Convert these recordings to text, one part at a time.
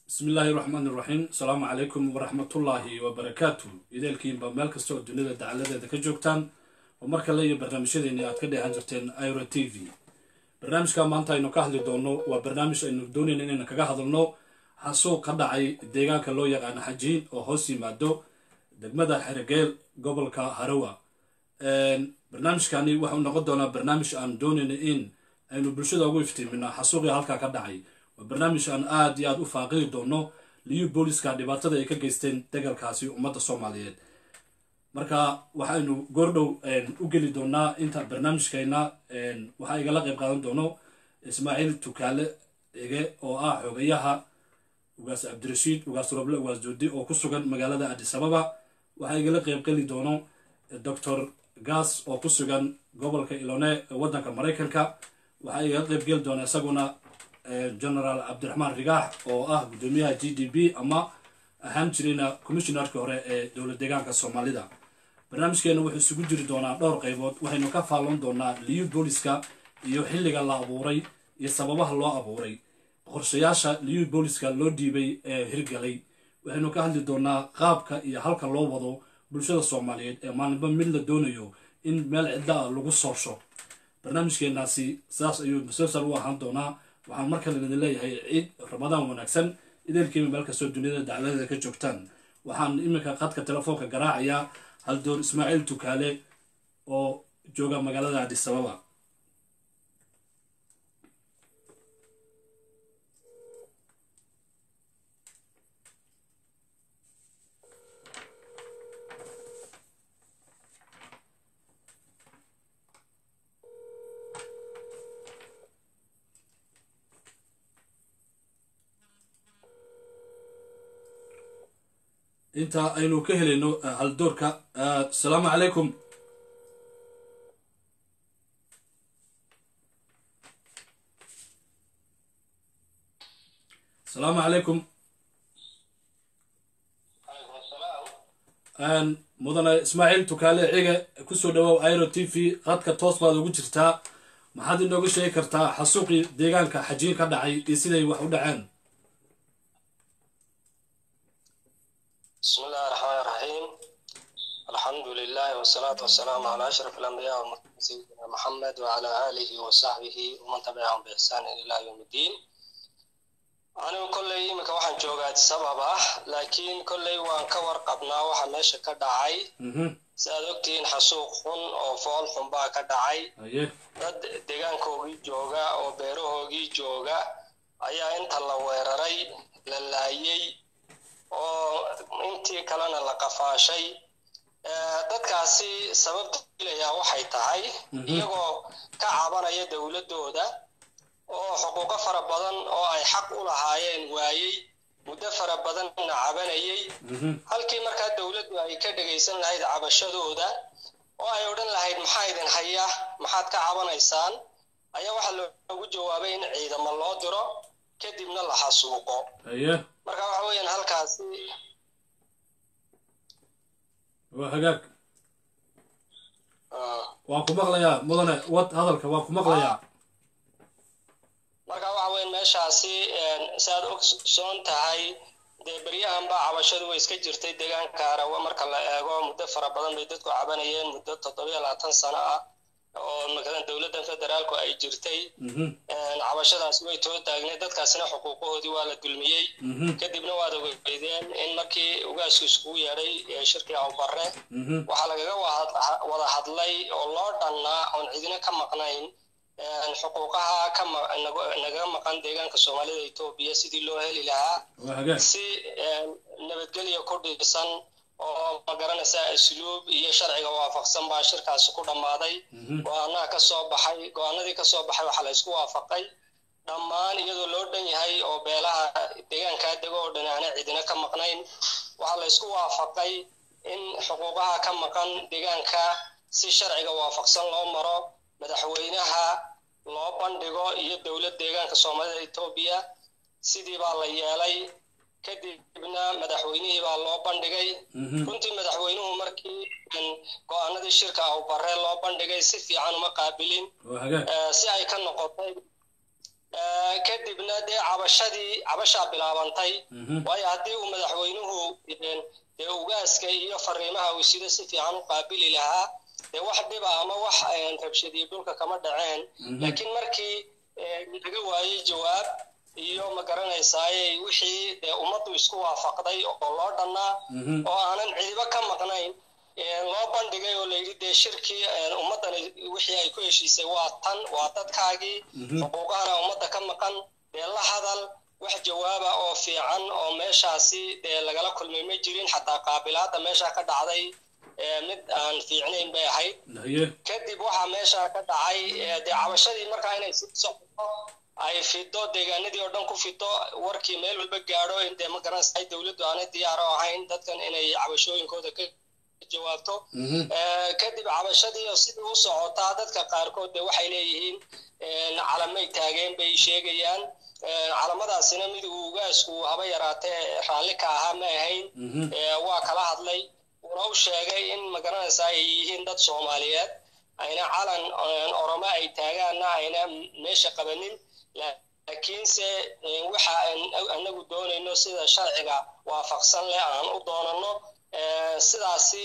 bismi illaahi raxmaan iraxiim asalaamu calaykum waraxmatullaahi wabarakaatu ideelkiinba meel kasta oo dunida dacaladeeda ka joogtaan oo mar kale iyo barnaamijyadeeni aad ka dheehan jirteen iro t v barnaamijka maanta aynu ka hadli doono waa barnaamij aynu doonayna inaynu kaga hadalno xasuuq ka dhacay deegaanka loo yaqaano xajiin oo hoos yimaado degmada xerigeel gobolka harawa barnaamijkani waxau noqon doonaa barnaamij aan doonayna in aynu bulshada ugu iftiimino xasuuqii halkaa ka dhacay waa barnaamij aan aada iyo aada u faaqidi doono liyu booliska dhibaatada ay ka geysteen degalkaasi ummadda soomaaliyeed marka waxaynu goordhow u geli doonaa inta barnaamijkeena waxaa igala qayb qaadan doono ismaaciil tukaale ege oo ah xogayaha ugaas cabdirashiid ugaas roble ugaas joodi oo ku sugan magaalada adis ababa waxaa igala qayb geli doono doctor gas oo ku sugan gobolka ilone ee waddanka maraykanka waxaa igala qayb geli doona isaguna generaal cabdiraxmaan rigaax oo ah guddoomiyaha g d b ama ahaan jirayna commissionarki hore ee dowlad deegaanka soomaalida barnaamijkeena wuxuu isugu jiri doonaa dhowr qaybood waxaynu ka faalloon doonaa liyu booliska iyo xilliga la abuuray iyo sababaha loo abuuray qorshayaasha liyu booliska loo dhiibay ee hirgalay waxaynu ka hadli doonaa qaabka iyo halka loo wado bulshada soomaaliyeed ee maalinba mid la doonayo in meel cidla ah lagu soosho barnaamijkeenaasi sidaas ayuu musalsal u ahaan doonaa waxaan mar kale idin leeyahay ciid ramadaan wanaagsan ideelkiiba meel kastoo duniyada dacladeeda ka joogtaan waxaan iminka qadka telefoonka garaacayaa haldoor ismaaciil tukaale oo jooga magaalada adis ababa inta aynu ka helayno haldoorka asalaamu calaykum asalaamu calaykum mudane ismaaciil tukaale cige kusoo dhawow iro t v qadka toos baad ugu jirtaa maxaad inooga sheegi kartaa xasuuqii deegaanka xajiin ka dhacay iyo siday wax u dhaceen بسم الله الرحمن الرحيم الحمد لله والصلاة والسلام على أشرف الأنبياء والمرسلين سيدنا محمد وعلى آله وصحبه ومن تبعهم بإحسان إلى يوم الدين anigu kolley iminka waxaan joogaa sabab ah laakiin kolley waan ka warqabnaa waxa meesha ka dhacay si aad ogtihiin xasuuq xun oo fool xun baa ka dhacay dad deegaankoogii jooga oo beerahoogii jooga ayaa inta la weeraray la laayey oo intii kalena la qafaashay dadkaasi sababta dilayaa waxay tahay iyagoo ka cabanaya dowladdooda oo xuquuqo fara badan oo ay xaq u lahaayeen waayey muddo fara badanna cabanayay halkii markaa dowladdu ay ka dhegaysan lahayd cabashadooda oo ay odhan lahayd maxaa idin haya maxaad ka cabanaysaan ayaa waxaa loogu jawaabay in ciidamo loo diro kadibna la xasuuqo marka waxa weeyaan halkaasi waa hagaag waan ku maqlayaa mudane wad hadalka waan ku maqlayaa marka waxa weeyaan meeshaasi saad ogsoon tahay dee beryahan baa cabashadu way iska jirtay deegaanka arawa marka la eego muddo fara badan bay dadku cabanayeen muddo toddobiyo labaatan sano ah oo makalan dowladdan federaalku ay jirtay cabashadaas way too taagneed dadkaasina xuquuqahoodii waa la dulmiyey kadibna waad ogeydeen in markii ugaasku iskugu yeedhay shirkii awbarre waxaa lagaga wada hadlay oo loo dhannaa oon cidina ka maqnayn xuquuqaha nagaga maqan deegaanka soomaalida etoobiya sidii loo heli lahaa si nabadgelya ku dhisan oo magaranaysaa asluub iyo sharciga waafaqsan baa shirkaasi ku dhammaaday go-aanaha ka soo baxay go-aanadii ka soo baxay waxaa la isku waafaqay dhammaan iyadoo loo dhan yahay oo beelaha deegaankaa dego oo dhan aana cidina ka maqnayn waxaa la isku waafaqay in xuquuqaha ka maqan deegaanka si sharciga waafaqsan loo maro madaxweynaha loo bandhigo iyo dowlad deegaanka soomaalida etoobiya sidii baa la yeelay kadibna madaxweynihii baa loo bandhigay runtii madaxweynuhu markii go-aanadii shirka awbarre loo bandhigay si fiican uma qaabilin si ay ka noqotay kadibna dee cabashadii cabashaa bilaabantay waayo haddii uu madaxweynuhu dee ugaaska iyo fariimaha uu sida si fiican u qaabili lahaa dee wax dhiba ama wax rabshadiyo dhulka kama dhaceen laakiin markii laga waayey jawaab iyo ma garanaysaaye wixii dee ummaddu isku waafaqday oo loo dhannaa oo aanan cidibo ka maqnayn loo bandhigay oo layidhi dee shirkii ummaddani wixii ay ku heshiisay waa tan waa dadkaagii xuquuqahana ummadda ka maqan dee la hadal wax jawaaba oo fiican oo meeshaasi dee lagala kulmay ma jirin xataa qaabilaadda meesha ka dhacday mid aan fiicnayn bay ahayd kadib waxaa meesha ka dhacay dee cabashadii markaa inay si socoto ay fido deegaanadii oo dhan ku fido warkii meel walba gaadho in dee ma garanaysa dowladdu aanay diyaaro ahayn dadkan inay cabashooyinkooda ka jawaabto kadib cabashadii oo sidii u socotaa dadka qaarkood dee waxay leeyihiin calamay taageen bay sheegayaan calamadaasina mid uu ugaasku haba yaraatee raalli ka ahaa ma ahayn waa kala hadlay una u sheegay in magaranaysa ay yihiin dad soomaaliyeed ayna calan oromo ay taagaanna ayna meesha qabanin laakiinse waxa anagu doonayno sida sharciga waafaqsan leh aan u doonano sidaasi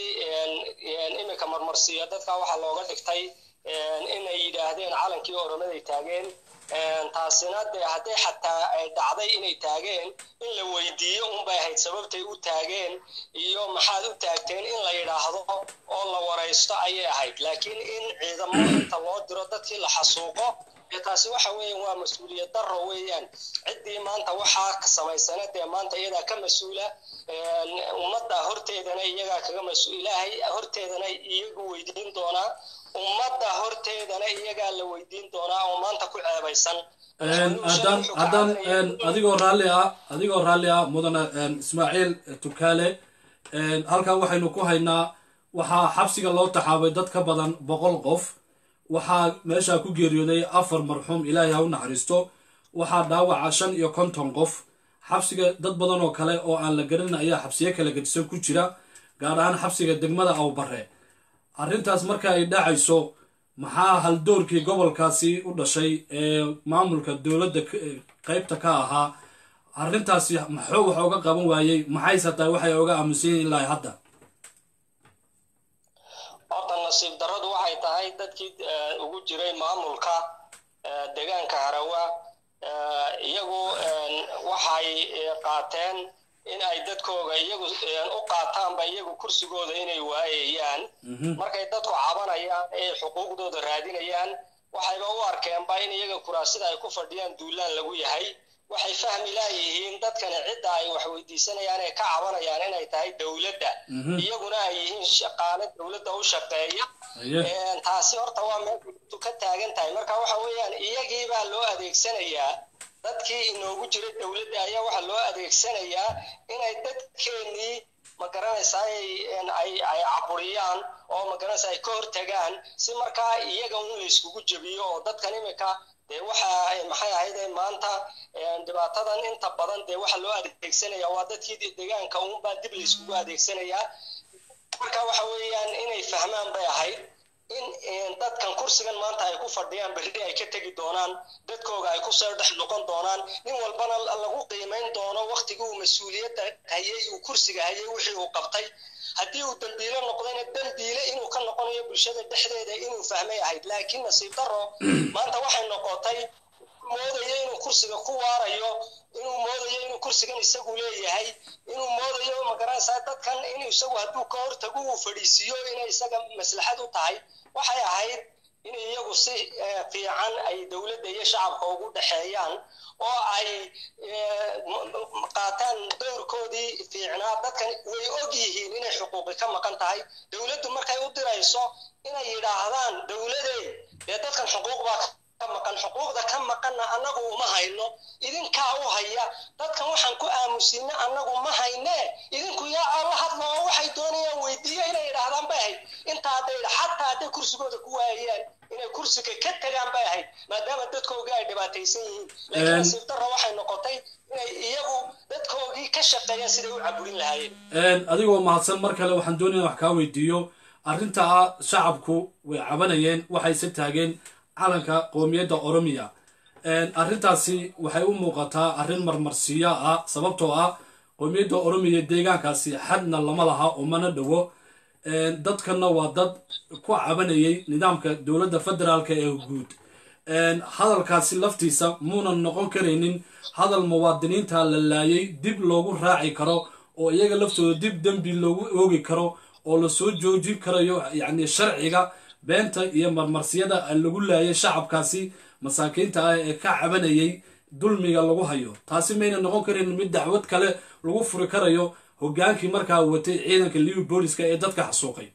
iminka marmarsiiyo dadka waxaa looga dhigtay inay yidhaahdeen calankii oromaday taageen taasina dee hadday xataa ay dhacday inay taageen in la weydiiyo unbay ahayd sababtay u taageen iyo maxaad u taagteen in la yidhaahdo oo la waraysto ayay ahayd laakiin in ciidamo inta loo diro dadkii la xasuuqo taasi waxa weeyaan waa mas-uuliyad daro weeyaan ciddii maanta waxaa samaysana dee maanta iyadaa ka mas-uula ummadda horteedana iyagaa kaga mas-uul ilaahay horteedana iyagu weydiin doonaa ummadda horteedana iyagaa la weydiin doonaa oo maanta ku ceebaysan haddaan haddaan adigoo raalli ah adigoo raalli ah mudane ismaaciil tukaale halkan waxaynu ku haynaa waxaa xabsiga loo taxaabay dad ka badan boqol qof waxaa meeshaa ku geeriyooday afar marxuum ilaahay ha u naxariisto waxaa dhaawaca shan iyo konton qof xabsiga dad badan oo kale oo aan la garanin ayaa xabsiyo kala gedisan ku jira gaar ahaan xabsiga degmada awbare arrintaas marka ay dhacayso maxaa haldoorkii gobolkaasi u dhashay ee maamulka dowladda qeybta ka ahaa arrintaasi maxuu wax oga qaban waayey maxayse tahay waxay oga aaminsan yihin ilaa hadda horta nasiib darradu waxay tahay dadkii ugu jiray maamulka deegaanka harawa iyagu waxay qaateen in ay dadkooga iyagu u qaataanba iyagu kursigooda inay waayayaan markay dadku cabanayaan ee xuquuqdooda raadinayaan waxayba u arkeenba in iyaga kuraasida ay ku fadhiyaan duulaan lagu yahay waxay fahmi laayihiin dadkani cidda ay wax weydiisanayaan ee ka cabanayaan inay tahay dowladda iyaguna ay yihiin shaqaale dowladda u shaqeeya taasi horta waa meel ka taagan tahay marka waxa weeyaan iyagii baa loo adeegsanayaa dadkii inoogu jiray dowladda ayaa waxaa loo adeegsanayaa inay dadkeenii ma garanaysaa ay ay caburiyaan oo ma garanaysaa ay ka hortagaan si markaa iyaga un layskugu jebiyo oo dadkan imika dee waxa maxay ahayd maanta dhibaatadan inta badan dee waxa loo adeegsanaya waa dadkii deegaanka unbaa dib layskugu adeegsanayaa marka waxa weeyaan inay fahmaan bay ahayd in dadkan kursigan maanta ay ku fadhiyaan berri ay ka tegi doonaan dadkooga ay kusoo dhex noqon doonaan nin walbana lagu qiimayn doono waktigii uu mas-uuliyadda hayay uu kursiga hayay wixii uu qabtay haddii uu dambiilo noqdayna dambiile inuu ka noqonayo bulshada dhexdeeda inuu fahmay ahayd laakiin nasiib daro maanta waxay noqotay moodayo inuu kursiga ku waarayo inuu moodayo inuu kursigan isagu leeyahay inuu moodayo magaranaysaa dadkan inuu isagu hadduu ka hortago uu fadhiisiiyo inay isaga maslaxad u tahay waxay ahayd in iyagu si fiican ay dowladda iyo shacabka ugu dhexeeyaan oo ay qaataan doorkoodii fiicnaa dadkan way og yihiin inay xuquuqi ka maqan tahay dowladdu markay u dirayso inay yidhaahdaan dowladee dee dadkan xuquuq baa ka maqan xuquuqda ka maqanna annagu uma hayno idinkaa u haya dadkan waxaan ku aamusiina annagu ma hayne idinku yaa alla hadla oo waxay doonayaan weydiiya inay idhaahdaan bay ahayd intaa hadday xataa hadday kursigooda ku waayaan inay kursiga ka tagaan bay ahayd maadaama dadkoogii ay dhibaataysan yihiin laakiin nasiib darra waxay noqotay inay iyagu dadkoogii ka shaqeeyaan siday u caburin lahaayeen adigoo mahadsan mar kale waxaan doonaya wax kaa weydiiyo arrintaa shacabku way cabanayeen waxayse taageen calanka qoomiyadda oromiya arrintaasi waxay u muuqataa arrin marmarsiiyo ah sababtoo ah qowmiyadda oromiya deegaankaasi xadna lama laha umana dhowo dadkana waa dad ku cabanayay nidaamka dowladda federaalk ee guud hadalkaasi laftiisa muunan noqon karaynin hadal muwaadiniinta la laayay dib loogu raaci karo oo iyaga laftooda dib dembi loogu oogi karo oo lasoo joojin karayo yacni sharciga beenta iyo marmarsiyada lagu laayay shacabkaasi masaakiinta ah ee ka cabanayay dulmiga lagu hayo taasi mayna noqon karin mid dacwad kale lagu furi karayo hogaankii markaa watay ciidanka liw booliska ee dadka xasuuqay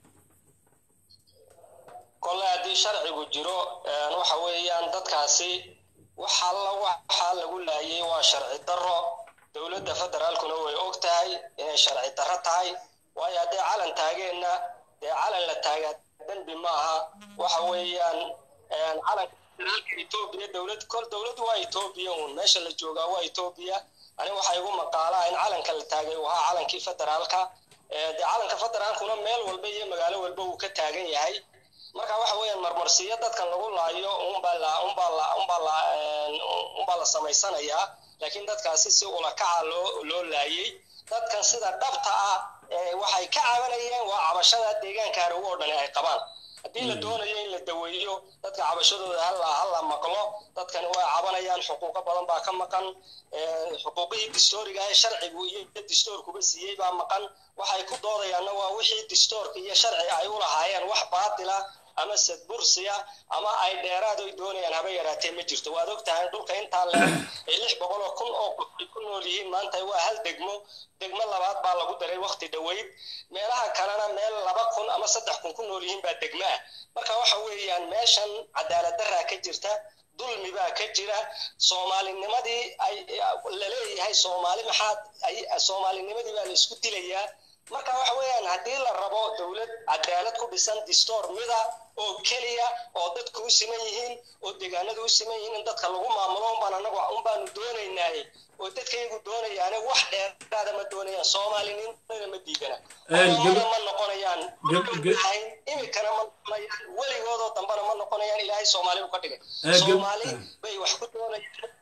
kole haddii sharcigu jiro waxa weeyaan dadkaasi waxalla waxaa lagu laayay waa sharci darro dowladda federaalkuna way og tahay inay sharci darro tahay waayo haddee calan taageenna dee calan la taagaa dembi maaha waxa weeyaan calanka federaalka etoobiya dowlad kol dowladdu waa etoobiya uun meesha la joogaa waa etoobiya ani waxaa igu maqaalaa in calanka la taagay uu ahaa calankii federaalka dee calanka federaalkuna meel walba iyo magaalo walba uu ka taagan yahay marka waxa weeyaan marmarsiyo dadkan lagu laayo unbaa la unbaa la unbaa la unbaa la samaysanayaa laakiin dadkaasi si ulakaca loo loo laayay dadkan sida dhabta ah waxay ka cabanayeen waa cabashada deegaanka harowo oo dhani ay qabaan haddii la doonayo in la daweeyo dadka cabashadooda hala hala maqlo dadkani waa cabanayaan xuquuqo badan baa ka maqan xuquuqihii distooriga ee sharcigu iyo distoorkuba siiyey baa maqan waxay ku doodayaanna waa wixii distoorka iyo sharci ay u lahaayeen wax baatila ama sadbursiya ama ay dheeraad oy doonayaan haba yaraatee ma jirto waad og tahay dhulka intaa le ee lix boqol oo kun oo ay ku nool yihiin maanta waa hal degmo degmo labaad baa lagu daray wakti dhoweyd meelaha kalena meel laba kun ama saddex kun ku nool yihiin baa degmo ah marka waxa weeyaan meeshan cadaalad daraa ka jirta dulmi baa ka jira soomaalinimadii ay laleeyahay soomaali maxaad soomaalinimadii baa la isku dilayaa marka waxa weeyaan haddii la rabo dowlad cadaalad ku dhisan distoor mida oo keliya oo dadku u siman yihiin oo deegaanadu u siman yihiin in dadka lagu maamulo unbaan anagu unbaanu doonaynaaye oo dadkaygu doonayaane wax dheeraada ma doonayaan soomaalinimada ma diidana ma noqonayaan ahayn imikana ma noqonayaan weligoodoo dambana ma noqonayaan ilaahay soomaali u ka dhigay soomaali bay wax ku doonayaan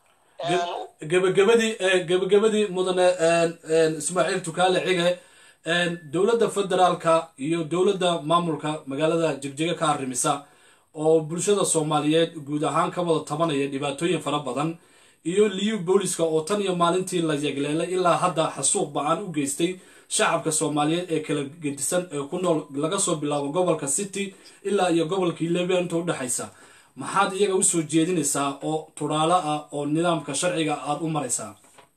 gabagabadii gabagabadii mudane ismaaciil tukaale xige dowladda federaalka iyo dowladda maamulka magaalada jegjega ka arrimisa oo bulshada soomaaliyeed guud ahaan ka wada tabanaya dhibaatooyin fara badan iyo liyu booliska oo tan iyo maalintii la yegleelay ilaa hadda xasuuq ba-aan u geystay shacabka soomaaliyeed ee kala gedisan ee ku nool laga soo bilaabo gobolka city ilaa iyo gobolkii lebia inta udhexaysa maxaad iyaga usoo jeedinaysaa oo turaalo ah oo nidaamka sharciga aada u maraysaa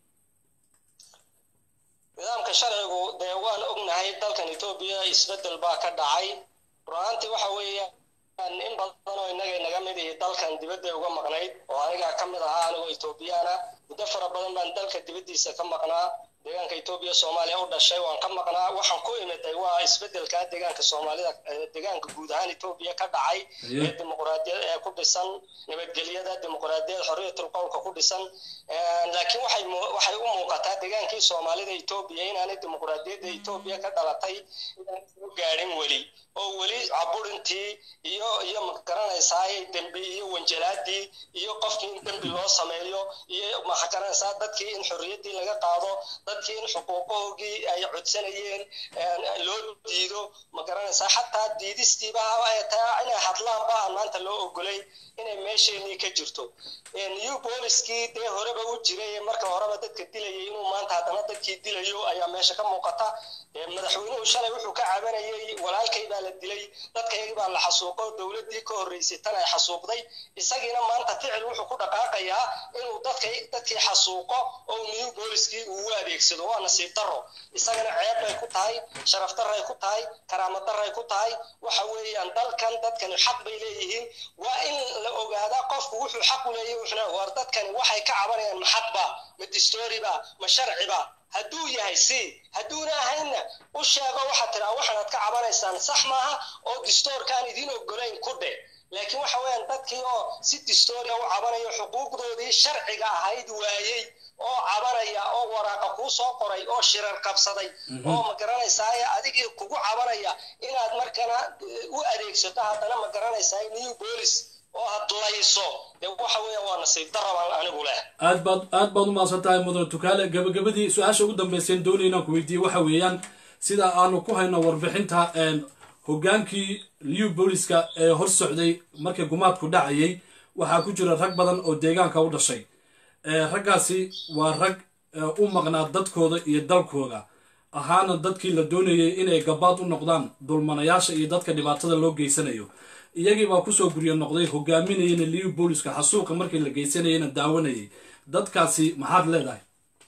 nidaamka sharcigu dee waan ognahay dalkan etoobiya isbeddel baa ka dhacay run-aantii waxa weeya in badan oo innaga inaga mid ihi dalkan dibadday uga maqnayd oo anigaa ka mid ahaa anigoo etoobiyaana muddo fara badan baan dalka dibaddiisa ka maqnaa deegaanka etoobiya soomaaliya u dhashay waan ka maqnaa waxaan ku imiday waa isbeddelka deegaanka soomaalida deegaanka guud ahaan etoobiya ka dhacay ee dimuqraadiyad ee ku dhisan nabadgelyada dimuqraadiyad xorriyatul qowlka ku dhisan laakiin waxay waxay u muuqataa deegaankii soomaalida etoobiya inaanay dimuqraadiyadda etoobiya ka dhalatay inaan soo gaadhin weli oo weli caburintii iyo iyo magaranaysaa dembi iyo wanjalaadii iyo qofkii in dembi loo sameeyo iyo maxagaranaysaa dadkii in xorriyaddii laga qaado dadkii in xuquuqahoogii ay codsanayeen loo diido magaranaysaa xataa diidistiiba inay hadlaanba aan maanta loo ogolay inay meesheenii ka jirto new booliskii dee horeba u jiray marka horeba dadka dilayay inuu maanta haddana dadkii dilayo ayaa meesha ka muuqata madaxweynuhu shalay wuxuu ka cabanayay walaalkay baa la dilay dadkaygii baa la xasuuqo dowladdii ka horreysay tan ay xasuuqday isagiina maanta ficil wuxuu ku dhaqaaqayaa inuu dadkay dadkii xasuuqo oo new booliskii uu u adeegsado waa nasiib darro isagana ceeb bay ku tahay sharaf darray ku tahay karaamo darray ku tahay waxa weeyaan dalkan dadkani xaq bay leeyihiin waa in la ogaadaa qofku wuxuu xaq u leeyahy wuxuna war dadkani waxay ka cabanayaan ma xaqba ma distooriba ma sharciba hadduu yahay si hadduuna ahaynna u sheego waxaad tiraa waxaanaad ka cabanaysaan sax maaha oo distoorkaan idiin ogolayn ku dhe laakiin waxa weeyaan dadkii oo si distooriya u cabanayo xuquuqdoodii sharciga ahayd waayey oo cabanaya oo waraaqa kuu soo qoray oo shirar qabsaday oo ma garanaysaa adigii kugu cabanaya inaad markana u adeegsato haddana ma garanaysaa new bolis oo hadlayso dee waxa weeyaan waa nasiib darabaan anigu leh aad baad aad baad u mahadsan tahay mudane tukaale gabagabadii su-aasha ugu dambeyseen doonay inaan ku weydiiyey waxa weeyaan sida aanu ku hayno warbixinta hogaankii liu booliska ee hor socday markii gumaadku dhacayay waxaa ku jira rag badan oo deegaanka u dhashay raggaasi waa rag u maqnaa dadkooda iyo dalkooda ahaana dadkii la doonayay inay gabaad u noqdaan dulmanayaasha iyo dadka dhibaatada loo geysanayo iyagii baa kusoo guryo noqday hogaaminayana liu booliska xasuuqa markii la geysanayana daawanayay dadkaasi maxaad leedahay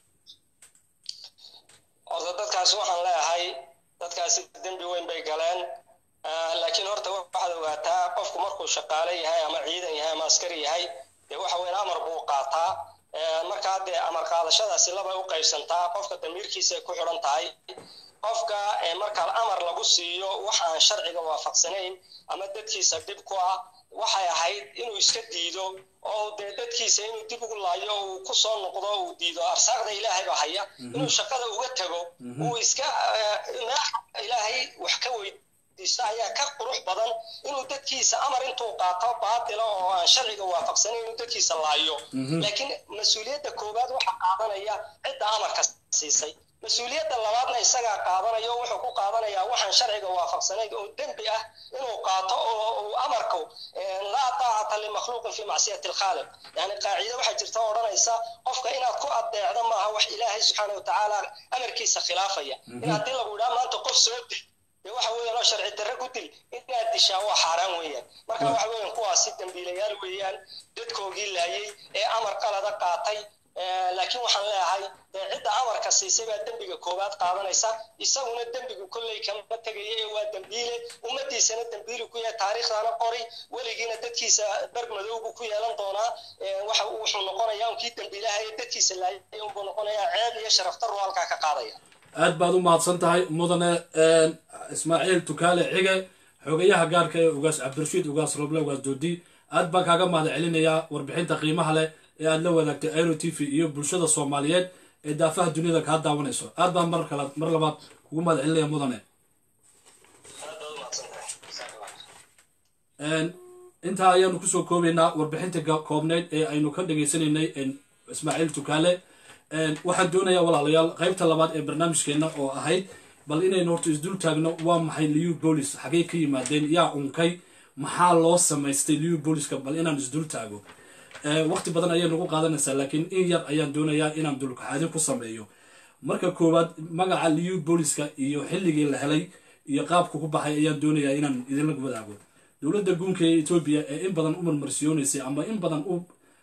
horta dadkaasi waxaan leeyahay dadkaasi dembi weyn bay galeen laakiin horta waxaad ogaataa qofku markuu shaqaale yahay ama ciidan yahay ama askari yahay dee waxa weyn amar buu qaataa markaa dee amar qaadashadaasi labay u qaybsantaa qofka damiirkiisa ay ku xidhan tahay qofka markaa amar lagu siiyo wax aan sharciga waafaqsanayn ama dadkiisa dhib ku ah waxay ahayd inuu iska diido oo dee dadkiisa inuu dib ugu laayo uu ku soo noqdo uu diido arsaaqda ilaahay baa haya inuu shaqada uga tago uu iska ilaahay wax ka weydiisto ayaa ka qurux badan inuu dadkiisa amar intuu qaato baatila oo aan sharciga waafaqsanayn inuu dadkiisa laayo laakiin mas-uuliyadda koowaad waxaa qaadanaya cidda amarka siisay mas-uuliyadda labaadna isagaa qaadanayo wuxuu ku qaadanayaa waxaan sharciga waafaqsanayn oo dembi ah inuu qaato oo uu amarku laa taacata limakhluuqin fi macsiyati alkhaaliq yani qaacide waxaa jirta oo odhanaysa qofka inaad ku adeecdo maaha wax ilaahay subxaana watacaala amarkiisa khilaafaya in haddii lagu idhaa maanta qof soo dil dee waxa weeyaan oo sharci darre ku dil inaad dishaa waa xaaraan weeyaan marka waxa weeyaan kuwaasi dembiilayaal weeyaan dadkoogii laayay ee amar qalada qaatay laakiin waxaan leeyahay dee cidda amarka siisay baa dembiga koowaad qaadanaysa isaguna dembigu kolley kama tegaya ee waa dembiile ummadiisana dembiili ku yahay taariikhdana qori weligiina dadkiisa berg madowbu ku yeelan doonaa waxa wuxuu noqonayaa unkii dembiilaha ee dadkiisa laayay unbuu noqonayaa ceeb iyo sharaftaru halkaa ka qaadaya aad baad u mahadsan tahay mudane ismaaciil tukaale cige xogayaha gaarka ee ugaas cabdirashiid ugaas roble ugaas doodi aad baan kaaga mahad celinayaa warbixinta qiimaha leh ee aad la wadaagtay airo t v iyo bulshada soomaaliyeed ee daafaha duniyada kaa daawanayso aad baan mar kale mar labaad kugu mahad celinaya mudane intaa ayaanu kusoo koobaynaa warbixinta koobneyd ee aynu ka dhageysanaynay ismaaciil tukaale waxaan doonayaa walaalayaal qaybta labaad ee barnaamijkeenna oo ahayd bal inaynu horta isdul taagno waa maxay liu bolis xagey ka yimaadeen yaa unkay maxaa loo samaystay liu boliska bal inaan isdul taago waqti badan ayay nagu qaadanaysaa laakiin in yar ayaan doonayaa inaan dulkaxaadin ku sameeyo marka koowaad magaca liu boliska iyo xilligii la helay iyo qaabka ku baxay ayaan doonayaa inaan idinla wadaago dowladda guunka ee etoobiya ee in badan u marmarsiyoonaysay ama in badan u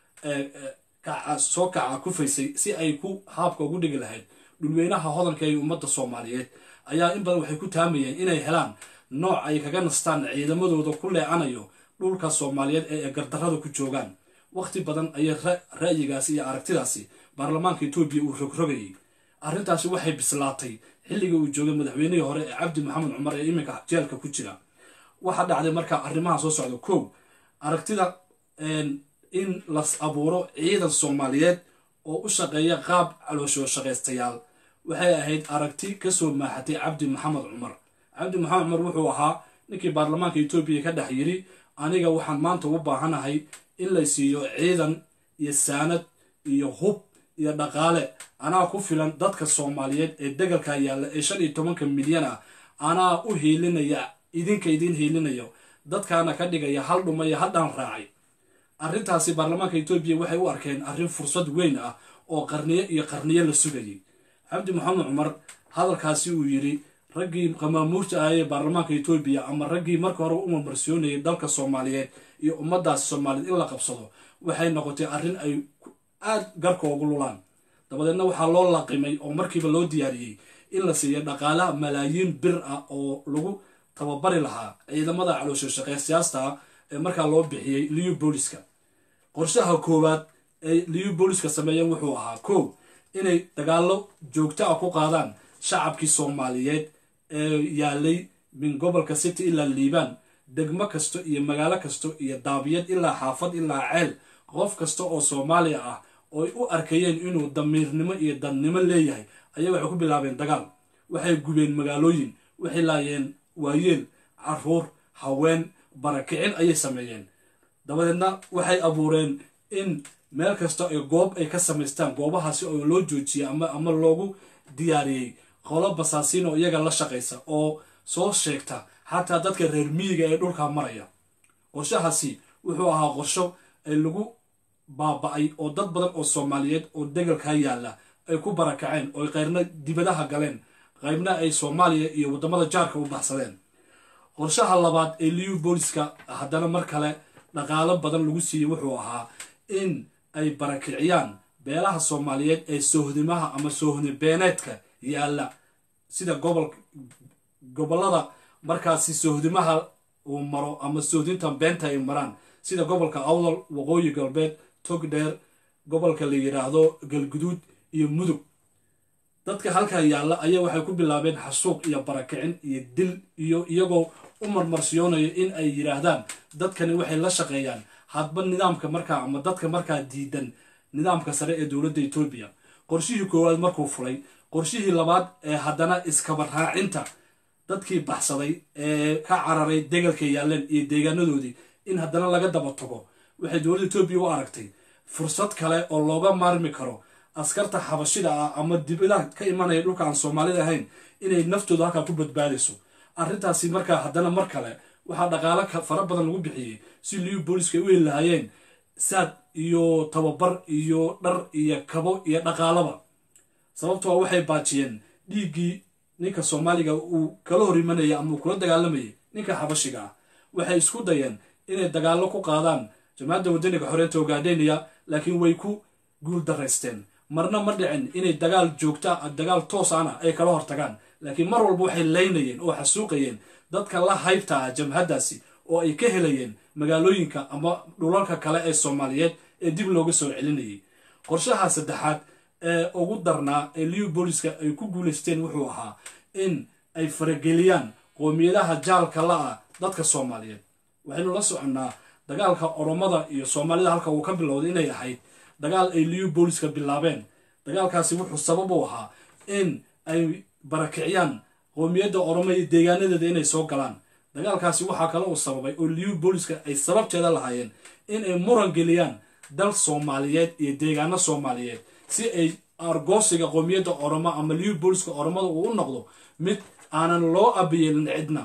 soo kaca kufaysay si ay ku haabka ugu dhigi lahayd dhulweynaha hodanka ee ummadda soomaaliyeed ayaa in badan waxay ku taamayeen inay helaan nooc ay kaga nastaan ciidamadooda ku leecanayo dhulka soomaaliyeed ee gardarrada ku joogaan waqti badan ayay ra'yigaasi iyo aragtidaasi baarlamaanka etoobiya uu rogrogayay arrintaasi waxay bislaatay xilligii uu joogay madaxweynihii hore ee cabdi maxamed cumar ee iminka jeelka ku jira waxaa dhacday marka arrimaha soo socda kow aragtida in las abuuro ciidan soomaaliyeed oo u shaqeeya qaab calooshoo shaqaystayaal waxay ahayd aragti kasoo maaxatay cabdi maxamed cumar cabdi maxamed cumar wuxuu ahaa ninkii baarlamaanka etoobiya ka dhex yidhi aniga waxaan maanta u baahanahay in la siiyo ciidan iyo saanad iyo hub iyo dhaqaale anaa ku filan dadka soomaaliyeed ee degalka yaalla ee shan iyo tobanka milyan ah anaa u hiilinaya idinka idiin hiilinayo dadkaana ka dhigaya hal dhumaya haddaan raacay arrintaasi baarlamaanka etoobiya waxay u arkeen arrin fursad weyn ah oo qarniyo iyo qarniyo la sugayay cabdi maxamed cumar hadalkaasi uu yidhi raggii qamaamuurta ah ee baarlamaanka etoobiya ama raggii marka hore u marmarsoonayay dalka soomaaliyeed iyo ummadaasi soomaaliyeed in la qabsado waxay noqotay arrin ay aad garka ugu lulaan dabadeedna waxaa loo laqimay oo markiiba loo diyaariyey in la siiyo dhaqaalaha malaayiin bir ah oo lagu tababari lahaa ciidamada caloosho shaqeysiyaasta ah ee markaa loo bixiyey liu booliska qorshaha koowaad ay liu booliska sameeyeen wuxuu ahaa kow inay dagaallo joogto ah ku qaadaan shacabkii soomaaliyeed ee yaalay min gobolka city ilaa liibaan degmo kasto iyo magaalo kasto iyo daabiyad ilaa xaafad ilaa ceel qof kasta oo soomaaliya ah ooy u arkayeen inuu damiirnimo iyo dadnimo leeyahay ayaa waxay ku bilaabeen dagaal waxay gubeen magaalooyin waxay laayeen waayeel caruur haween barakicin ayay sameeyeen dabadeedna waxay abuureen in meel kasta ay goob ay ka samaystaan goobahaasi oo loo joojiyay ama ama loogu diyaariyey qolo basaasiin oo iyaga la shaqaysa oo soo sheegta xataa dadka reer miyiga ee dhulka maraya qorshahaasi wuxuu ahaa qorsho ay lagu baaba-ay oo dad badan oo soomaaliyeed oo degalka yaalla ay ku barakaceen oo qayrna dibadaha galeen qaybna ay soomaaliya iyo waddamada jaarka u baxsadeen qorshaha labaad ee liu booliska haddana mar kale dhaqaalo badan lagu siiyey wuxuu ahaa in ay barakiciyaan beelaha soomaaliyeed ee soohdimaha ama soohdi beeneedka yaalla sida gobol gobollada markaasi soohdimaha uu maro ama soohdinta beenta ay maraan sida gobolka awdal waqooyi galbeed togdheer gobolka la yidhaahdo galguduud iyo mudug dadka halkaa yaalla ayaa waxay ku bilaabeen xasuuq iyo barakicin iyo dil iyo iyagoo u marmarsiyoonaya in ay yidhaahdaan dadkani waxay la shaqeeyaan hadba nidaamka markaa ama dadka markaa diidan nidaamka sare ee dowladda etoobiya qorshihii koowaad markuu fulay qorshihii labaad ee haddana iskaba raacinta dadkii baxsaday ee ka cararay degalka yaalleen iyo deegaanadoodii in haddana laga daba tago waxay dowladda etoobiya u aragtay fursad kale oo looga maarmi karo askarta xabashida ah ama dibadaha ka imanaya dhulka aan soomaalida ahayn inay naftooda halkaa ku badbaadayso arrintaasi markaa haddana mar kale waxaa dhaqaalo fara badan lagu bixiyey si liu booliska ay u heli lahaayeen saad iyo tababar iyo dhar iyo kabo iyo dhaqaalaba sababtoo waxay baajiyeen dhiiggii ninka soomaaliga uu kala hor imanaya ama uu kula dagaalamayay ninka xabashiga ah waxay isku dayeen inay dagaallo ku qaadaan jamacadda wadaniga xoreynta ogaadheniya laakiin way ku guul daraysteen marna ma dhicin inay dagaal joogta dagaal toos ana ay kala hortagaan laakiin mar walba waxay laynayeen oo xasuuqayeen dadka la haybta ah jamhaddaasi oo ay ka helayeen magaalooyinka ama dhulalka kale ee soomaaliyeed ee dib looga soo celinayay qorshaha saddexaad ee ugu darnaa ee liu booliska ay ku guulaysteen wuxuu ahaa in ay farageliyaan qoomiyadaha jaalka la-ah dadka soomaaliyeed waxaynu la soconnaa dagaalka oromada iyo soomaalida halka uu ka bilowday inay ahayd dagaal ay liu booliska bilaabeen dagaalkaasi wuxuu sabab u ahaa in ay barakiciyaan qoomiyadda oromo iyo deegaanadeeda inay soo galaan dagaalkaasi waxaa kale uu sababay oo liu booliska ay sababteeda lahaayeen in ay muran geliyaan dal soomaaliyeed iyo deegaano soomaaliyeed si ay argoosiga qoomiyadda oromo ama liu booliska oromada uu u noqdo mid aanan loo abiyeelin cidna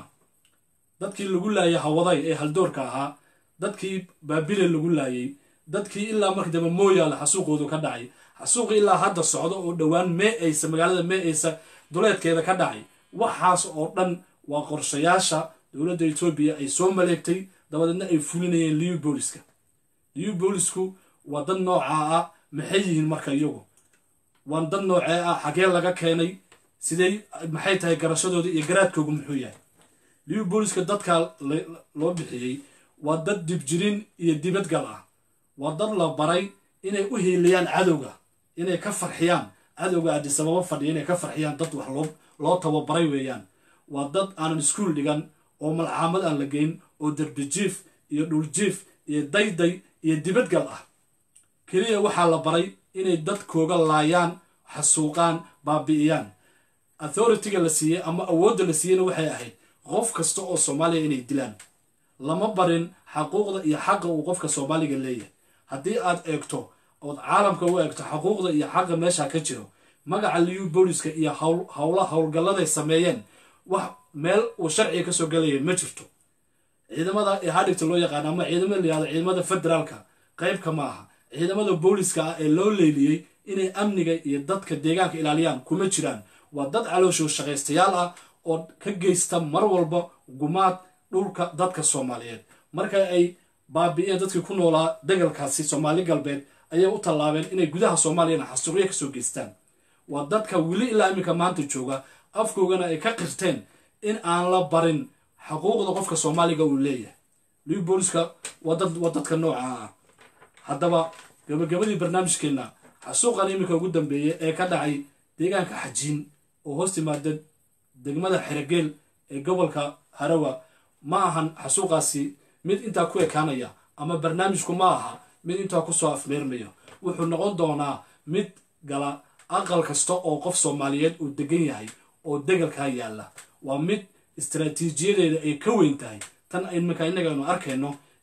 dadkii lagu laayay hawaday ee haldoorka ahaa dadkii baabile lagu laayay dadkii ilaa markii dambe mooyaale xasuuqoodu ka dhacay xasuuqi ilaa hadda socdo oo dhowaan mee aysa magaalada mee aysa duleedkeeda ka dhacay waxaas oo dhan waa qorshayaasha dowladda etoobiya ay soo maleegtay dabadeedna ay fulinayeen liu booliska liu boolisku waa dad noocaa ah maxay yihiin marka iyagu waa dad noocee ah xagee laga keenay sidey maxay tahay garashadooda iyo garaadkoogu muxuu yahay liu booliska dadka loo bixiyey waa dad dibjirin iyo dibadgal ah waa dad la baray inay u hiiliyaan cadowga inay ka farxiyaan cadowga adisababa fadhiya inay ka farxiyaan dad wax loo loo tababaray weeyaan waa dad aanan iskuul dhigan oo malcaamad aan la geyn oo derbijiif iyo dhuljiif iyo dayday iyo dibadgal ah keliya waxaa la baray inay dadkooga laayaan xasuuqaan baabi'iyaan authority-ga la siiyey ama awoodda la siiyeyna waxay ahayd qof kasta oo soomaaliya inay dilaan lama barin xaquuqda iyo xaqa uu qofka soomaaliga leeyahay haddii aad eegto ood caalamka u eegto xaquuqda iyo xaqa meesha ka jiro magaca liu booliska iyo howla howlgalladay sameeyeen wax meel uu sharciga kasoo galaya ma jirto ciidamada ee hadhigta loo yaqaano ama ciidamada layihahdo ciidamada federaalka qaybka ma aha ciidamada booliska ah ee loo leyliyey inay amniga iyo dadka deegaanka ilaaliyaan kuma jiraan waa dad calooshoo shaqaystayaal ah oo ka geysta mar walba gumaad dhulka dadka soomaaliyeed marka ay baabi'een dadkii ku noolaa degalkaasi soomaali galbeed ayay u tallaabeen inay gudaha soomaaliyana xasuuqyo kasoo geystaan waa dadka weli ilaa iminka maanta jooga afkoogana ay ka qirteen in aan la barin xuquuqda qofka soomaaliga uu leeyahay liu booliska waa dadka noocaa ah haddaba gabagabadii barnaamijkeenna xasuuqan iminka ugu dambeeyey ee ka dhacay deegaanka xajiin oo hoos timaada degmada xerogeel ee gobolka harawa ma ahan xasuuqaasi mid intaa ku ekaanaya ama barnaamijku ma aha mid intaa kusoo afmeermaya wuxuu noqon doonaa mid gala aqal kasta oo qof soomaaliyeed uu degan yahay oo degalkaa yaalla waa mid istaraatiijiyadeeda ay ka weyn tahay tan iminka innaga aynu arkayno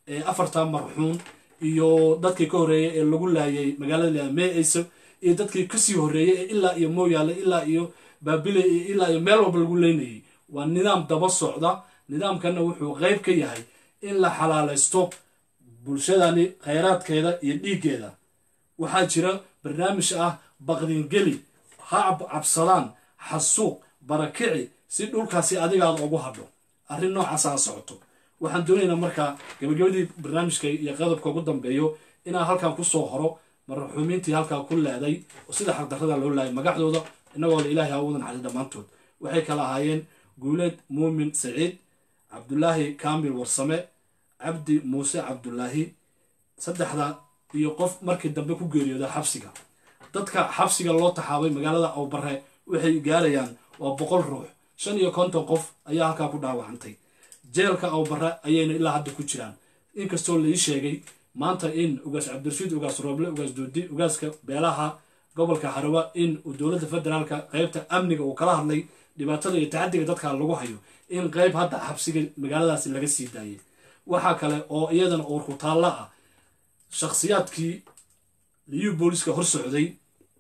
ee afarta marxuun iyo dadkii ka horreeyey ee lagu laayay magaalada meeyso iyo dadkii kasii horreeyey ee ilaa iyo mooyaale ilaa iyo baabile iyo ilaa iyo meel walba lagu leynayay waa nidaam daba socda nidaamkana wuxuu qeyb ka yahay in la xalaalaysto bulshadani khayraadkeeda iyo dhiiggeeda waxaa jira barnaamij ah baqdingeli ha cabsadaan xasuuq barakici si dhulkaasi adigaada ugu hadho arrin noocaasa socoto waxaan doonaynaa markaa gabagabadii barnaamijka iyo qodobka ugu dambeeyo inaan halkan kusoo horo marxuumiintii halkaa ku leeday oo sida xaqdarrada loo laayay magacdooda inagooda ilaahay ha udan xali dhammaantood waxay kala ahaayeen guuleed muumin saciid cabdulaahi kaamil warsame cabdi muuse cabdulaahi saddexda iyo qof markii dambe ku geeriyooda xabsiga dadka xabsiga loo taxaabay magaalada awbare waxay gaarayaan waa boqol ruux shan iyo konton qof ayaa halkaa ku dhaawacantay jeelka awbare ayayna ilaa hadda ku jiraan inkastoo lai sheegay maanta in ugaas cabdirashiid ugaas rooble ugaas doodi ugaaska beelaha gobolka harawa in uu dowladda federaalka qeybta amniga uu kala hadlay dhibaatada iyo tacadiga dadka lagu hayo in qeyb hadda xabsiga magaaladaasi laga sii daayay waxaa kale oo iyadana uurku taalla ah shakhsiyaadkii liyu booliska hor socday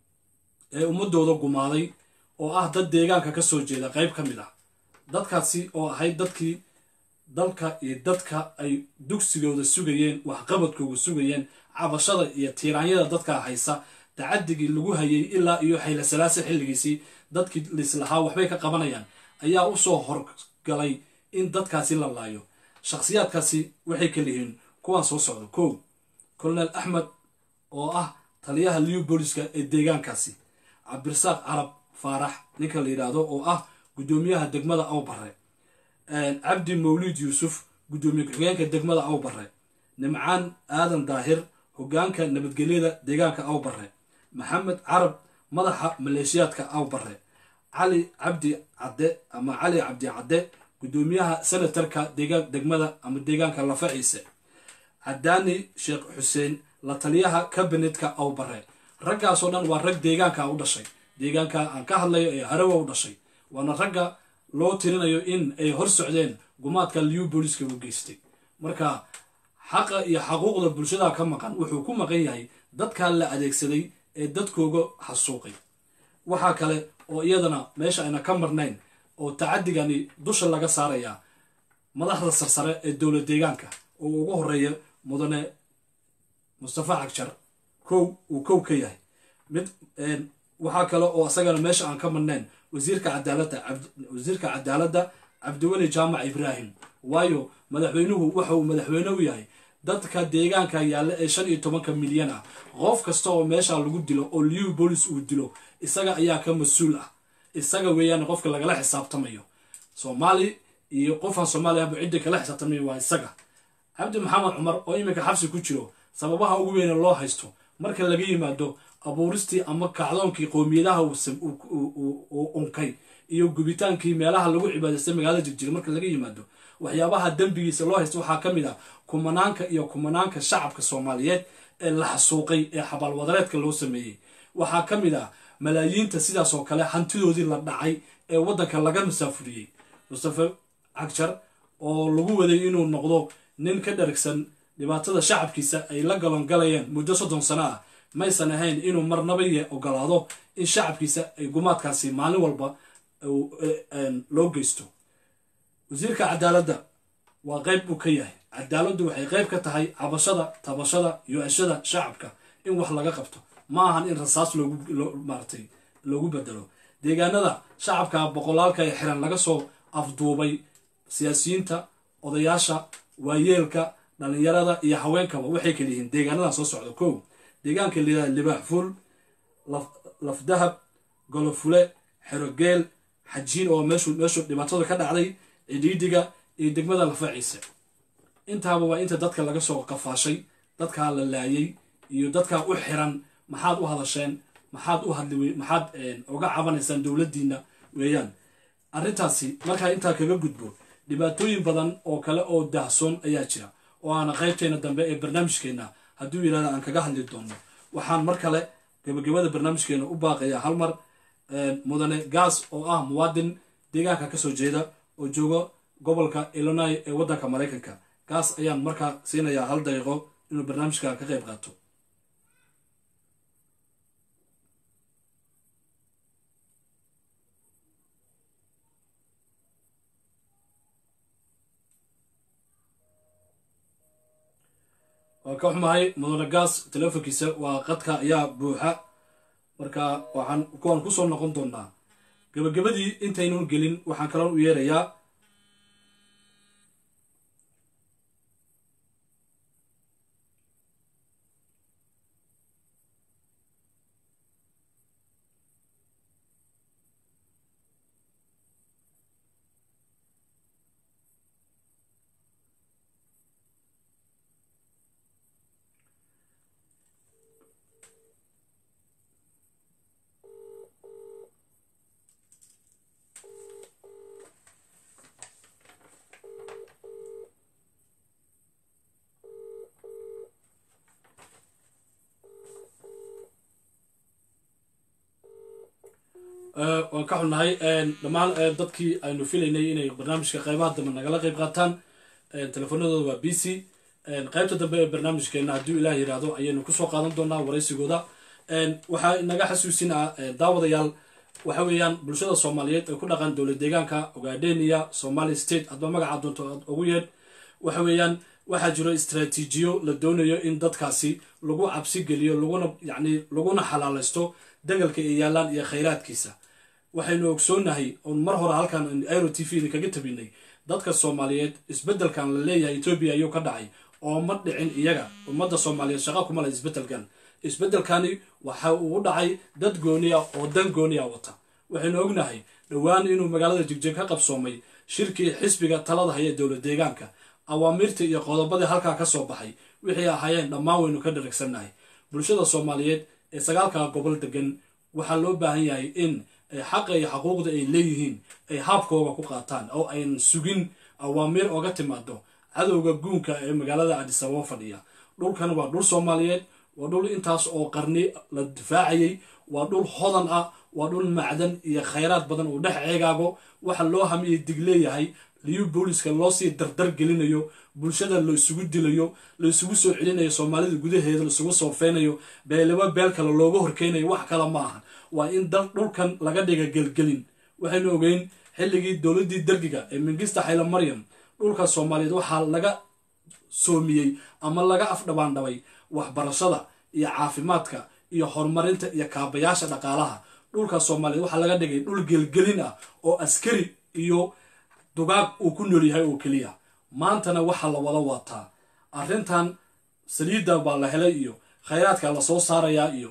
ee ummadooda gumaaday oo ah dad deegaanka ka soo jeeda qeyb ka mid ah dadkaasi oo ahayd dadkii dalka iyo dadka ay dugsigooda sugayeen waxqabadkooda sugayeen cabashada iyo tiiraanyada dadka haysa tacadigii lagu hayay ilaa iyo xayla salaasa xilligiisii dadkii lislahaa waxbay ka qabanayaan ayaa usoo horgalay in dadkaasi la laayo shakhsiyaadkaasi waxay kala yihiin kuwaan soo socda kow colonel axmed oo ah taliyaha liu booliska ee deegaankaasi cabdirasaaq carab faarax ninka la yidhaahdo oo ah guddoomiyaha degmada awbare cabdi mawliid yuusuf guddoomiye ku-xigeenka degmada awbare nimcaan aadan daahir hogaanka nabadgelyada deegaanka awbare maxamed carab madaxa maleeshiyaadka awbare cali cabdi cadde ama cali cabdi cadde guddoomiyaha senatarka degmada ama deegaanka lafaciise cadaani sheekh xuseen la taliyaha kabinetka awbare raggaasoo dhan waa rag deegaanka u dhashay deegaanka aan ka hadlayo ee harawa u dhashay waana ragga loo tirinayo in ay hor socdeen gumaadka liu booliska u geystay marka xaqa iyo xaquuqda bulshada ka maqan wuxuu ku maqan yahay dadkaa la adeegsaday ee dadkooga xasuuqay waxaa kale oo iyadana meesha ayna ka marnayn oo tacadigani dusha laga saarayaa madaxda sarsare ee dowla deegaanka oo ugu horeeya mudane mustafa cagjar kow uu kow ka yahay mid waxaa kale oo isagana meesha aan ka marnayn wasiirka cadaaladda wasiirka cadaaladda cabdiweli jaamac ibraahim waayo madaxweynuhu waxa uu madaxweyne u yahay dadka deegaanka yaalla ee shan iyo tobanka milyan ah qof kasta oo meesha lagu dilo oo liu bolis uu dilo isaga ayaa ka mas-uul ah isaga weeyaan qofka lagala xisaabtamayo soomaali iyo qofaan soomaali ahba cidda kala xisaabtamayo waa isaga cabdi maxamed cumar oo iminka xabsi ku jiro sababaha ugu weyne loo haysto marka laga yimaado abuuristii ama kacdoonkii qowmiyadaha uu unkay iyo gubitaankii meelaha lagu cibaadaystay magaalada jirjira marka laga yimaado waxyaabaha dembigiisa loo haysta waxaa ka mid ah kumanaanka iyo kumanaanka shacabka soomaaliyeed ee la xasuuqay ee xabaalwadareedka loo sameeyey waxaa ka mid ah malaayiinta sidaas oo kale hantidoodii la dhacay ee waddanka laga masaafuriyey mustafe cagjar oo lagu waday inuu noqdo nin ka dharagsan dhibaatada shacabkiisa ay la galongalayeen muddo soddon sano ah maysan ahayn inuu marnaba ye ogolaado in shacabkiisa ay gumaadkaasi maalin walba loo geysto wasiirka cadaaladda waa qeyb buu ka yahay cadaaladdu waxay qeyb ka tahay cabashada tabashada yo-ashada shacabka in wax laga qabto ma ahan in rasaas loogumaartay loogu bedelo deegaanada shacabka boqolaalka ee xiran laga soo afduubay siyaasiyiinta odayaasha waayeelka dhallinyarada iyo haweenkaba waxay kala yihiin deegaanadan soo socda kow deegaanka layidhahda libaax fuul lafdahab golofule xerogeel xajiin oo meeshu meeshu dhibaatada ka dhacday cidhiidhiga iyo degmada lafaciise intaaba waa inta dadka laga soo qafaashay dadkaa la laayay iyo dadkaa u xiran maxaad u hadasheen maxaad u hadli maxaad uga cabanaysaan dowladdiina weeyaan arrintaasi markaa intaa kaga gudbo dhibaatooyin badan oo kale oo daahsoon ayaa jira oo aana qaybteena dambe ee barnaamijkeenna hadduu yidhahda aan kaga hadli doono waxaan mar kale gabagabada barnaamijkeena u baaqayaa hal mar mudane gaas oo ah muwaadin deegaanka kasoo jeeda oo jooga gobolka illinois ee waddanka maraykanka kaas ayaan markaa siinayaa hal daqiiqo inuu barnaamijka ka qayb qaato waa ka xumahay mudane gaas teleefonkiisa waa qadka ayaa buuxa marka waxaan kuwaan kusoo noqon doonaa gabagabadii intaynan gelin waxaan kaloon u yeerayaa waan ka xunnahay dhammaan dadkii aynu filaynay inay barnaamijka qaybaha dambe nagala qayb qaataan telefoonadooda waa b c qaybta dambe ee barnaamijkeena hadduu ilaah yidhaahdo ayaynu kusoo qaadan doonaa waraysigooda waxaa inaga xasuusinaa daawadayaal waxa weeyaan bulshada soomaaliyeed ee ku dhaqan dowlad deegaanka ogaadenia somali state hadba magaca doonto aad ugu yeedh waxa weeyaan waxaa jiro istraatiijiyo la doonayo in dadkaasi lagu cabsi geliyo laguna yacni laguna xalaalaysto dagalka ay yaalaan iyo khayraadkiisa waxaynu ogsoonahay oon mar hore halkan airo t v idinkaga tabinay dadka soomaaliyeed isbeddelkan la leeyahay etoobiya ayuu ka dhacay oo ma dhicin iyaga ummadda soomaaliyeed shaqa kuma leh isbeddelkan isbeddelkani waxa uu dhacay dad gooniya oo dan gooniya wata waxaynu ognahay dhowaan inuu magaalada jigjig ka qabsoomay shirkii xisbiga talada haya dowlad deegaanka awaamiirtii iyo qodobadii halkaa ka soo baxay wixii ahaayeen dhammaan waynu ka dharagsannahay bulshada soomaaliyeed ee sagaalka gobol degan waxaa loo baahan yahay in xaqa iyo xaquuqda ay leeyihiin ay haabkooga ku qaataan oo aynan sugin awaamiir oga timaado cadowga guunka ee magaalada adisababa fadhiya dhulkan waa dhul soomaaliyeed waa dhul intaas oo qarni la difaacayay waa dhul hodan ah waa dhul macdan iyo khayraad badan uu dhex ceegaago waxa loo hamiya dig leeyahay liyu booliska loo sii dardar gelinayo bulshada la isugu dilayo la isugu soo celinayo soomaalida gudaheeda laisugu soofeynayo beelaba beel kale looga horkeynayo wax kale ma aha waa in dal dhulkan laga dhiga gelgelin waxaynu ogeyn xilligii dowladdii dergiga ee mingista xayla maryam dhulka soomaaliyeed waxaa laga soomiyey ama laga afdhabaandhabay waxbarashada iyo caafimaadka iyo horumarinta iyo kaabayaasha dhaqaalaha dhulka soomaaliyeed waxaa laga dhigay dhul gelgelin ah oo askari iyo dugaag uu ku nool yahay oo keliya maantana waxaa la wada wataa arrintan saliidda baa la helay iyo khayraadka lasoo saarayaa iyo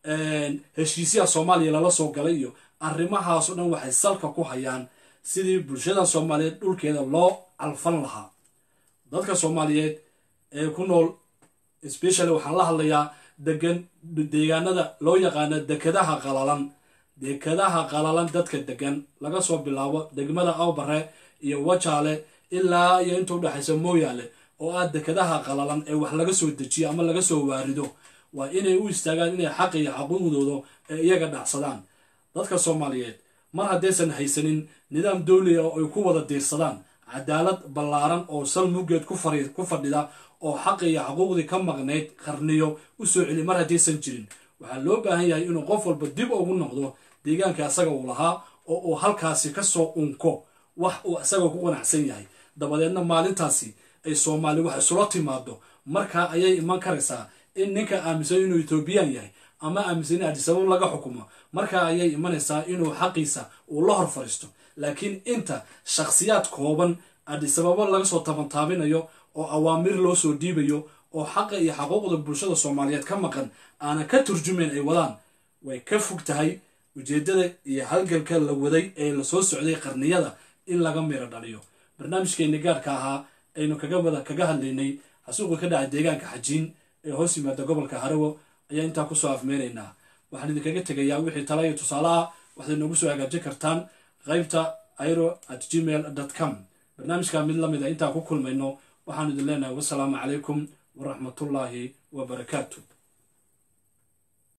heshiisyaha soomaaliya lala soo galay iyo arrimahaasoo dhan waxay salka ku hayaan sidii bulshada soomaaliyeed dhulkeeda loo calfan lahaa dadka soomaaliyeed ee ku nool specially waxaan la hadlayaa degan deegaanada loo yaqaano dekadaha qalalan dekadaha qalalan dadka degan laga soo bilaabo degmada awbare iyo wajaale ilaa iyo inta udhexaysa mooyaale oo ah dekadaha qalalan ee wax laga soo dejiyo ama laga soo waarido waa inay u istaagaan inay xaq iyo xaquuqdooda ee iyaga dhacsadaan dadka soomaaliyeed mar haddaysan haysanin nidaam dowliga oo ay ku wada diirsadaan cadaalad ballaaran oo sal muggeed ku fadhida oo xaqi iyo xaquuqdii ka maqnayd qarniyo u soo celi mar haddaysan jirin waxaa loo baahan yahay inuu qof walba dib ugu noqdo deegaanka asaga uu lahaa oo uu halkaasi kasoo unko wax uu isaga ku qanacsan yahay dabadeedna maalintaasi ay soomaali wax isula timaado markaa ayay iman karaysaa in ninka aaminsan inuu etoobiyaan yahay ama aaminsan in adisabab laga xukumo markaa ayay imanaysaa inuu xaqiisa uu la hor fariisto laakiin inta shakhsiyaad kooban adisababo laga soo tabantaabinayo oo awaamir loo soo dhiibayo oo xaqa iyo xaquuqda bulshada soomaaliyeed ka maqan aanan ka turjumayn ay wadaan way ka fog tahay ujeeddada iyo halgalka la waday ee lasoo socday qarniyada in laga miro dhaliyo barnaamijkeeni gaarka ahaa aynu kaga wada kaga hadlaynay xasuuqa ka dhacay deegaanka xajiin ee hoos yimaada gobolka harawo ayaa intaa kusoo afmeynaynaa waxaan idinkaga tegayaa wixii tala iyo tusaale ah waxaad noogu soo hagaajin kartaan qaybta iro at gmail com barnaamijka mid lamid a intaan ku kulmayno waxaanu idin leenahay wasalaamu calaykum waraxmatullaahi wabarakaatu